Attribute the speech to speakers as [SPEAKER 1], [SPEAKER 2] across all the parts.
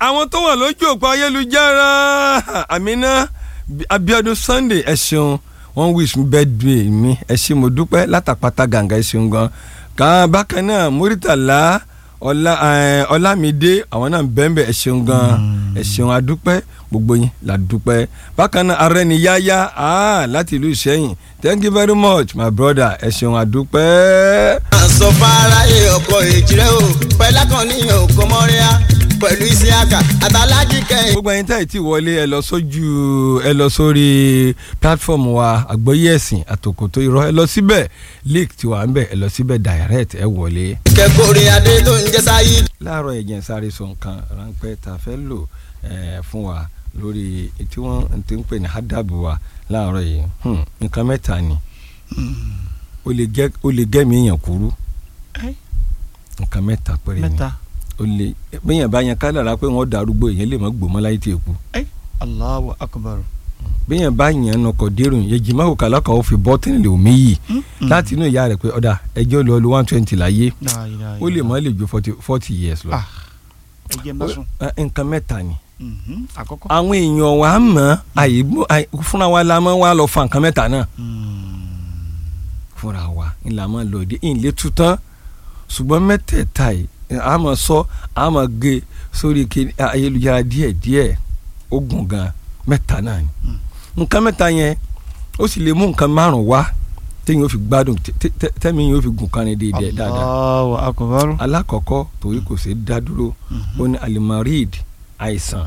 [SPEAKER 1] àwọn tó wà lójú òpó ayélujára Amina Abiodun Sunday ẹ ṣeun wọ́n wish me birthday mi ẹ ṣé mo dúpẹ́ látàpátá gàǹgà ẹ ṣeun gan kan bákan náà Muritala ọlá ọlámídé àwọn náà bẹ́ẹ̀nbẹ́ ẹ ṣeun gan ẹ ṣeun adúpẹ́ gbogbo yín la dúpẹ́ bákan náà arẹniyáyá ah, láti ìlú ìṣẹ́yìn thank you very much my brother ẹ ṣeun adúpẹ́.
[SPEAKER 2] sọ fáráyé ọkọ èjìrẹ́ o pẹ̀lákànníyàn òkò mọ́ríà pẹ̀lú isiaka àtàlájì kẹ́hìn.
[SPEAKER 1] gbogbo ẹ̀yin táyì tí wọlé ẹ lọ sójú ẹ lọ sórí platform wa àgbọ́yé ẹ̀sìn àtòkòtò irọ́ ẹ lọ síbẹ̀ link tí wà ń bẹ̀ ẹ lọ síbẹ̀ direct ẹ wọlé.
[SPEAKER 2] kẹkọrin adé tó ń jẹ sáyé.
[SPEAKER 1] láàárọ̀ ẹ̀jẹ̀ ń sáré sọ nǹkan ráńpẹ́ tá a fẹ́ lò eh, fún wa lórí tí wọ́n ti ń pè ní hádàbù wa láàárọ̀ yìí Hmm, nǹkan mẹ́ta ni ó lè gẹ́ ó lè gẹ́mi èèyàn kúrú
[SPEAKER 3] Ẹ́.
[SPEAKER 1] nǹkan mẹ́ta péré ni
[SPEAKER 3] mẹ́ta
[SPEAKER 1] ó lè bẹ́yàn bá yan kádàrá pé wọ́n darúgbó èèyàn lè má gbòmọ́ láyé tí èkú
[SPEAKER 3] Allahu akbar.
[SPEAKER 1] bẹ́yàn bá yan nọkọ̀ dérò yẹn jìmá òkà lọ́kàn ó fi bọ́tìnì lè omi yìí láti inú ìyá rẹ̀ pé ọ̀dà ẹjọ́ lọ lu one twenty láyé
[SPEAKER 3] La ilaha
[SPEAKER 1] ó lè
[SPEAKER 3] illallah.
[SPEAKER 1] má lè ju forty forty years lọ
[SPEAKER 3] Ah. ẹ jẹ́ má sùn.
[SPEAKER 1] Eh, nǹkan mẹ́ta ni
[SPEAKER 3] Mhm. àkọ́kọ́.
[SPEAKER 1] àwọn èèyàn wa mọ̀ àyè àyè- fúnra wa la máa wá lọ fa nǹkan mẹ́ta náà fúnra wa ńlá máa lọ dé ìlé tuntun ṣùgbọ́n mẹ́tẹ̀ẹ̀ta yìí a máa sọ a máa gé sórí ké- ayélujára díẹ̀ díẹ̀ ó gùn gan mẹ́ta náà ni nǹkan mẹ́ta yẹn ó sì lè mú nǹkan márùn wá téèyàn ó fi gbádùn tẹ- tẹ- tẹ- tẹ́mi yóò fi gùn kan ní déédéé dáadáa
[SPEAKER 3] Allahu akbar.
[SPEAKER 1] alákọ̀ọ́kọ́ torí kò sí dá dúró ó ní alimarid àìsàn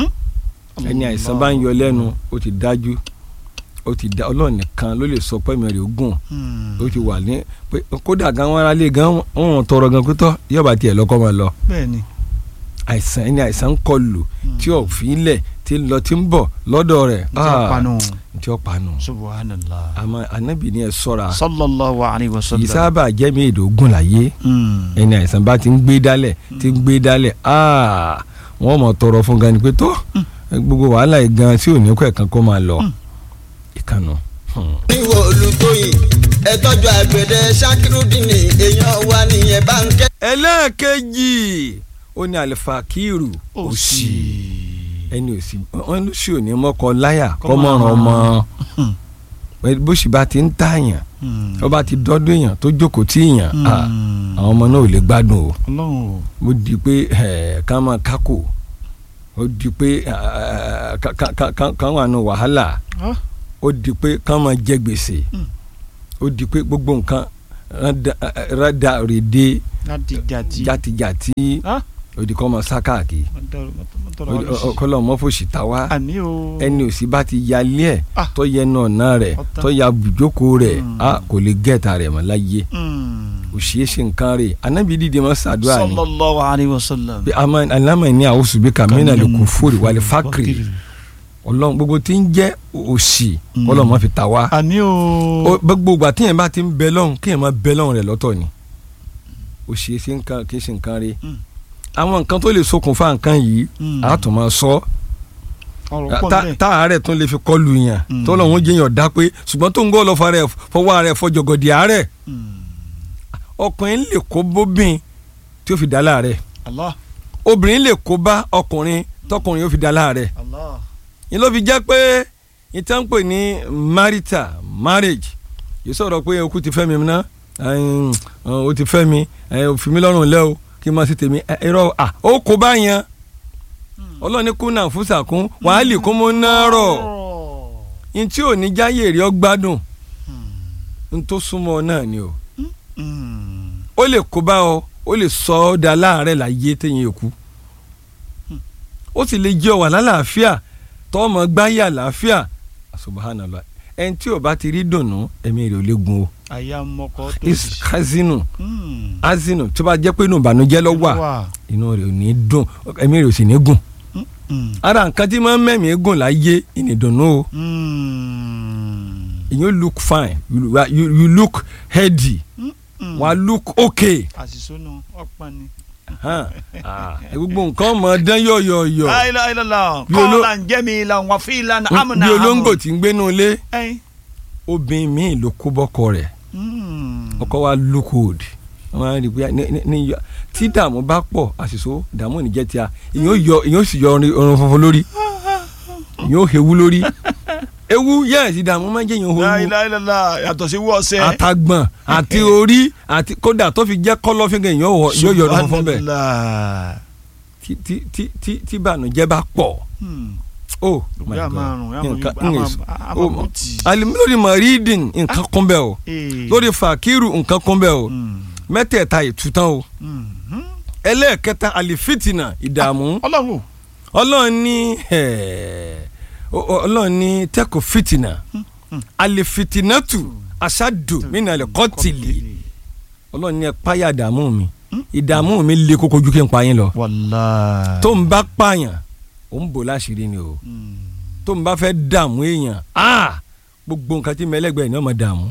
[SPEAKER 1] ẹni àìsàn bá ń yọ lẹ́nu ó ti dájú ó ti dá ọlọ́run nìkan ló lè sọ pẹ́ẹ́mì rẹ̀ ogún
[SPEAKER 3] Hmm.
[SPEAKER 1] ó ti wà ní pé kódà gan wọn aráalé gan wọn tọrọ gan pítọ́ yọba tiẹ̀ lọ́kọ́ máa lọ
[SPEAKER 3] bẹ́ẹ̀ni.
[SPEAKER 1] àìsàn ẹni àìsàn ń kọlù tí ò fi í lẹ̀ tí ń lọ tí ń bọ̀ lọ́dọ̀ rẹ̀
[SPEAKER 3] n tẹ́ panu.
[SPEAKER 1] tí ó panu
[SPEAKER 3] subhanallah.
[SPEAKER 1] àmọ́ anabi ni ẹ sọ́ra
[SPEAKER 3] sallallahu alayhi wa
[SPEAKER 1] kì í
[SPEAKER 3] sallam.
[SPEAKER 1] sábà jẹ́mi èdògún láyé
[SPEAKER 3] Hmm.
[SPEAKER 1] ẹni àìsàn bá ti ń gbé dálẹ̀ ti ń gbé dálẹ̀ aa wọ́n mọ̀ tọrọ fún gan ni pé tó gbogbo wàhálà yìí gan tí ò ní kọ́ ẹ̀kan kó máa lọ ìkànnù. Hmm.
[SPEAKER 2] níwò olùtóyìn ẹ tọ́jú àgbẹ̀dẹ ṣakirudini èèyàn wa nìyẹn bá ń kẹ́.
[SPEAKER 1] ẹlẹ́ẹ̀kejì ó ní àlìfàkìrù òsì
[SPEAKER 3] òsì.
[SPEAKER 1] ẹni òsì wọn ló sì ò ní mọ́kọ láyà kọ́mọ̀ràn ọmọ bó sì bá ti ń tààyàn
[SPEAKER 3] Hmm.
[SPEAKER 1] ó bá ti dọ́dún èèyàn tó jókòó tí èèyàn
[SPEAKER 3] Hmm.
[SPEAKER 1] ah, àwọn ọmọ náà ò lè gbádùn o
[SPEAKER 3] ọlọ́run o.
[SPEAKER 1] ó di pé ẹ̀, ká máa kákò ó di pé ẹ̀, ká- ká- ká- ká- ká wà nù wàhálà
[SPEAKER 3] Ah.
[SPEAKER 1] ó di pé ká máa jẹ gbèsè
[SPEAKER 3] Hmm.
[SPEAKER 1] ó di pé gbogbo nǹkan rádà- rádà rèdè
[SPEAKER 3] láti jàdí.
[SPEAKER 1] játijàti
[SPEAKER 3] Ah.
[SPEAKER 1] ó di kọ́ máa sá káàkiri
[SPEAKER 3] tọrọ
[SPEAKER 1] kọ́lọ́ mọ́fòsì ta wá
[SPEAKER 3] àní o.
[SPEAKER 1] ẹni òsì bá ti yalé ẹ̀
[SPEAKER 3] Ah.
[SPEAKER 1] tó yẹ náà náà rẹ̀
[SPEAKER 3] Ọ̀tá.
[SPEAKER 1] tó ya bùjókòó rẹ̀
[SPEAKER 3] Hmm.
[SPEAKER 1] a kò lè gẹ̀ẹ́ta rẹ̀ mọ́ láyé
[SPEAKER 3] Hmm.
[SPEAKER 1] òsì yẹ ṣe nǹkan rẹ̀ anábì dídì máa ṣàdúrà ni
[SPEAKER 3] sallallahu alayhi wa sallam.
[SPEAKER 1] bí ama alama ní àwòsù bí kàmínà lè kú fúri wàlẹ̀ fákìrì ọlọ́run gbogbo tí ń jẹ́ òsì
[SPEAKER 3] Hmm.
[SPEAKER 1] kọ́lọ́ mọ́ fi ta wá
[SPEAKER 3] àní o.
[SPEAKER 1] Ó- gbogbo ìgbà tíyẹn bá ti ń bẹ lọ́hùn kíyẹn máa bẹ lọ́hùn rẹ̀ lọ́tọ̀ ni òsì yẹ ṣe nǹkan kì í ṣe nǹkan rẹ̀
[SPEAKER 3] Hmm.
[SPEAKER 1] àwọn nǹkan tó lè ṣokùnfà nǹkan yìí
[SPEAKER 3] Hmm.
[SPEAKER 1] a tún máa sọ
[SPEAKER 3] ọ̀rọ̀ pọ̀
[SPEAKER 1] tá
[SPEAKER 3] níbẹ̀.
[SPEAKER 1] tá àárẹ̀ tún lè fi kọlù yàn
[SPEAKER 3] Hmm.
[SPEAKER 1] tó lọ́wọ́n jẹ́yàn dá pé ṣùgbọ́n tó ń gbọ́ lọ́fà rẹ̀ fọwọ́ rẹ̀ fọjọ́gọ̀dì àárẹ̀
[SPEAKER 3] Hmm.
[SPEAKER 1] ọkùnrin lè kó bóbìn tí ó fi dá láàrẹ̀
[SPEAKER 3] Allah.
[SPEAKER 1] obìnrin lè kó bá ọkùnrin tọkùnrin yóò fi dá láàrẹ̀
[SPEAKER 3] Allah.
[SPEAKER 1] yìí ló fi jẹ́ pé ìtàn pè ní marital marriage yìí sọ̀rọ̀ pé okú ti fẹ́ mi ná ẹ̀hìn, ó ti fẹ́ mi ẹ̀hìn, ó fi mí lọ́rùn lẹ́ o kí n máa ṣe tèmi ẹ̀, irọ́ à ó kó bá yẹn ọlọ́ni kùnà fúsàkún wàhálì kó mọ́ náà rọ̀ ní tí ò ní jáyè rí ọ gbádùn ní tó súnmọ́ ọ náà ni o
[SPEAKER 3] Hmm.
[SPEAKER 1] ó lè kó bá ọ ó lè sọ ọ́ da láàárẹ̀ láyé téyìn èkú ó sì lè jẹ́ ọ wà lálàáfíà tọ́mọ gbáyé àlàáfíà subhanallah ẹni tí ò bá ti rí dùnnú ẹ̀mí rẹ̀ ò lè gun o
[SPEAKER 3] àyà mọ́kọ́ tó
[SPEAKER 1] is
[SPEAKER 3] sì.
[SPEAKER 1] hazinu
[SPEAKER 3] Hmm.
[SPEAKER 1] hazinu tó bá jẹ́ pé inú ìbànújẹ́ ló wà
[SPEAKER 3] wà.
[SPEAKER 1] inú rẹ̀ ò ní dùn ẹ̀mí rẹ̀ ò sì ní gùn
[SPEAKER 3] Hmm.
[SPEAKER 1] ara nǹkan tí máa ń mẹ́mí gùn láyé ìnìdùnnú o
[SPEAKER 3] Hmm.
[SPEAKER 1] you look fine you, you, you look healthy
[SPEAKER 3] Hmm.
[SPEAKER 1] wà look okay
[SPEAKER 3] àṣìṣónú ọ̀pá ni.
[SPEAKER 1] hàn ah, gbogbo nǹkan mọ̀ dán yọ̀yọ̀yọ̀
[SPEAKER 3] láìláìláìlá
[SPEAKER 1] Bí oló-
[SPEAKER 3] kọ́ńlá ń jẹ́ mi la wà fi ìlànà
[SPEAKER 1] bí
[SPEAKER 3] amúnà
[SPEAKER 1] olóńgbò tí ń gbénú ilé
[SPEAKER 3] ẹyin.
[SPEAKER 1] obìnrin míì ló kó bọ́kọ rẹ̀
[SPEAKER 3] Hmm.
[SPEAKER 1] ọkọ wa look old wọn á rí i pé ní- ní- ní yọ- tí dààmú bá pọ̀ àṣìṣó dààmú ò ní jẹ́ tíya ìyẹn ó yọ ìyẹn ó sì yọ ọrùn ọrùn funfun lórí ìyẹn ó hewu lórí ewu yẹ́ẹ̀sì dààmú máa ń jẹ́ ìyẹn ó hewu
[SPEAKER 3] láìláìlá yàtọ̀ sí wọ́ọ̀sẹ̀.
[SPEAKER 1] àtàgbọ̀n àti orí àti kódà tó fi jẹ́ kọ́lọ́fín gan ìyẹn ó wọ- yóò yọ ọrùn funfun bẹ́ẹ̀
[SPEAKER 3] Subhanallah.
[SPEAKER 1] tí tí tí tí tí bànújẹ́ bá pọ̀
[SPEAKER 3] Hmm.
[SPEAKER 1] oh my
[SPEAKER 3] Yà
[SPEAKER 1] god
[SPEAKER 3] máa rùn, yà máa
[SPEAKER 1] nǹkan
[SPEAKER 3] yí- a máa-
[SPEAKER 1] nǹkan
[SPEAKER 3] a máa
[SPEAKER 1] oh
[SPEAKER 3] bú tì.
[SPEAKER 1] alimilori maridin nǹkan kún bẹ́ẹ̀ o
[SPEAKER 3] Eh.
[SPEAKER 1] lórí fàkírù nǹkan kún bẹ́ẹ̀ o
[SPEAKER 3] Hmm.
[SPEAKER 1] mẹ́tẹ̀ẹ̀ta ìtútàn o
[SPEAKER 3] Hmm. Hmm.
[SPEAKER 1] ẹlẹ́ẹ̀kẹta àlìfìtìnà ìdààmú
[SPEAKER 3] ọlọ́run
[SPEAKER 1] ọlọ́run ní eh, ọ- ọ- ọlọ́run ní tẹ́kọ̀ fìtìnà àlìfìtìnàtù aṣáàdù mínà lè kọ́tìlì ọlọ́run ní ẹ páyà ìdààmú mi ìdààmú mi le koko ju kí n pa yín lọ
[SPEAKER 3] wàlá.
[SPEAKER 1] tó ń bá pààyàn ó ń bò láṣìírí ni o
[SPEAKER 3] Hmm.
[SPEAKER 1] tó ń bá fẹ́ dààmú èèyàn ah, gbogbo nǹkan tí mẹlẹ́gbẹ̀ẹ́ ni ó máa dààmú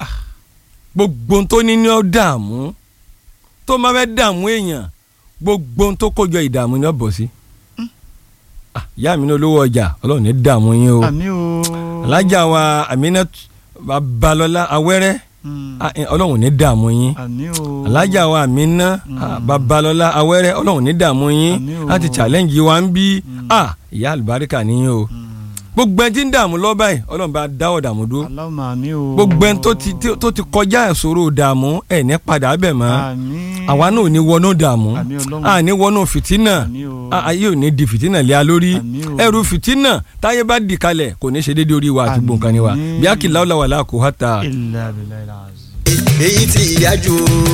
[SPEAKER 1] gbogbo ohun tó ní ní ó dààmú tó ń bá fẹ́ dààmú èèyàn gbogbo ohun tó kójọ ìdààmú ni ó bọ̀ sí. Ah, ìyá mi ní olówó ọjà ọlọ́run ní dààmú yín o
[SPEAKER 3] àmì o.
[SPEAKER 1] alájà wa Aminat Babalọlá Awẹ́rẹ́
[SPEAKER 3] Hmm.
[SPEAKER 1] ah, eh, ọlọ́run ní dààmú yín
[SPEAKER 3] àmì o.
[SPEAKER 1] alájà wa Amina ah, Babalọlá Awẹ́rẹ́ ọlọ́run ní dààmú yín
[SPEAKER 3] Àmín o.
[SPEAKER 1] láti challenge wa ń bí ah, ìyá àlùbáríkà níyìn o
[SPEAKER 3] Hmm.
[SPEAKER 1] gbogbo ẹni tí ń dààmú lọ báyìí ọlọ́run bá dáwọ́ dààmú dúró
[SPEAKER 3] Allahumma àmì o.
[SPEAKER 1] gbogbo ẹni tó ti tí- tó ti kọjá ìṣòro dààmú ẹ̀ ní padà bẹ̀ mọ́
[SPEAKER 3] àmì.
[SPEAKER 1] àwa náà ò ní wọnú dààmú
[SPEAKER 3] àmì ọlọ́run.
[SPEAKER 1] a ní wọnú fìtínà
[SPEAKER 3] àmì o.
[SPEAKER 1] a- ayé ò ní di fìtínà lé a lórí
[SPEAKER 3] Àmín o.
[SPEAKER 1] ẹrù fìtínà táyé bá di kalẹ̀ kò ní ṣe déédéé orí wa àti
[SPEAKER 3] Àmín.
[SPEAKER 1] gbọ̀ǹkan ni wa bí a kì í láwùlà wà láàkó hàtà.
[SPEAKER 3] illa billahi al-azim.
[SPEAKER 2] èyí tí ìyájú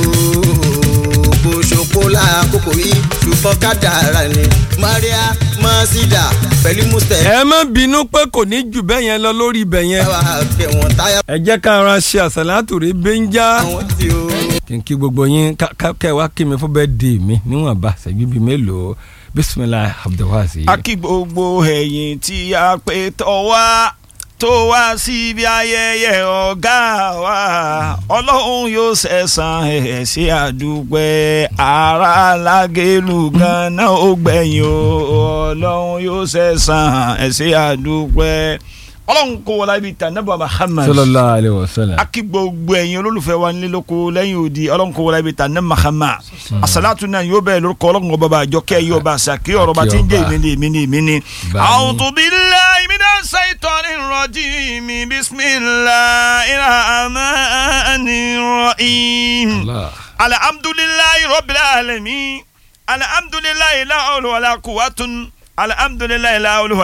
[SPEAKER 2] kò ṣòpó lákòókò yìí ṣùgbọ́n kádàrá ni maria masida pẹ̀lú mustapha
[SPEAKER 1] ẹ má bínú pé kò ní jù bẹ́ẹ̀ yẹn lọ lórí ibẹ̀ yẹn
[SPEAKER 2] wà kẹwọn táyà
[SPEAKER 1] ẹ jẹ́ ká ara ṣe àṣàlátù rí bẹ́ńjá
[SPEAKER 2] àwọn tí ó.
[SPEAKER 1] kí n kí gbogbo yín ká- ká- kẹ́ ẹ wá kí mi fún bẹ́ẹ̀ dé mi níwọ̀nba ṣẹ́jú bíi mélòó bisimilahi abdulwasi.
[SPEAKER 3] a kí gbogbo ẹ̀yin tí a pè tọ́ wá tó wá síbi ayẹyẹ ọ̀gá wa ọlọ́run yóò ṣẹ̀san ẹ̀ sí àdúpẹ́ ara lágẹ̀lú ganan ó gbẹ̀yìn o ọlọ́run yóò ṣẹ̀san ẹ̀ sí àdúpẹ́ ọlọ́run kò wọlé ibi tà nàbà Muhammad
[SPEAKER 1] sallallahu alayhi wa sallam.
[SPEAKER 3] aki gbogbo ẹ̀yin olólùfẹ́ wa nílé lóko lẹ́yìn odi ọlọ́run kò wọlé ibi tà ní mahama asalatu náà yóò bẹ̀rẹ̀ lórúkọ ọlọ́run ọba bá àjọ kẹ́ yóò bá a sàkí ọ̀rọ̀ bá ti ń jẹ́
[SPEAKER 1] Àkí ọba.
[SPEAKER 3] èmi ni èmi ni èmi ni.
[SPEAKER 1] Bá mi.
[SPEAKER 3] a'udhu billahi minash shaitanir rajim bismillahir rahmanir rahim.
[SPEAKER 1] Allah.
[SPEAKER 3] alhamdulillahi rabbil alamin alhamdulillahi la hawla wala quwwatun alhamdulillahi la hawla